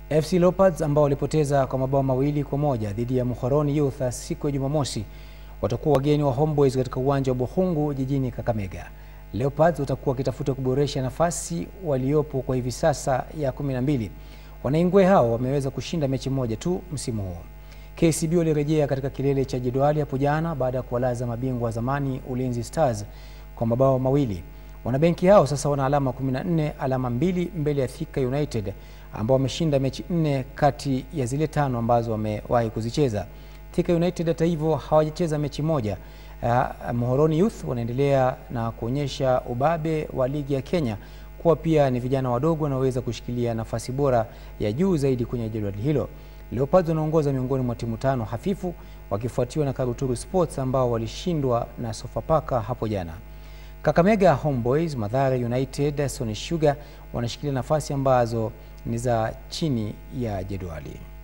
FC Leopards ambao walipoteza kwa mabao mawili kwa moja dhidi ya Muhoroni Youth siku ya Jumamosi watakuwa wageni wa Homeboys katika uwanja wa Bukhungu jijini Kakamega. Leopards watakuwa wakitafuta kuboresha nafasi waliopo kwa hivi sasa ya 12. Wanaingwe hao wameweza kushinda mechi moja tu msimu huu. KCB walirejea katika kilele cha jedwali hapo jana baada ya kuwalaza mabingwa wa zamani Ulinzi Stars kwa mabao mawili. Wanabenki hao sasa wana alama 14, alama mbili mbele ya Thika United ambao wameshinda mechi nne kati ya zile tano ambazo wamewahi kuzicheza. Thika United hata hivyo hawajacheza mechi moja. Uh, Muhoroni Youth wanaendelea na kuonyesha ubabe wa ligi ya Kenya kuwa pia ni vijana wadogo wanaoweza kushikilia nafasi bora ya juu zaidi kwenye jedwali hilo. Leopards wanaongoza miongoni mwa timu tano hafifu wakifuatiwa na Karuturu Sports ambao walishindwa na Sofapaka hapo jana. Kakamega Homeboys, Mathare United, Sony Sugar wanashikilia nafasi ambazo ni za chini ya jedwali.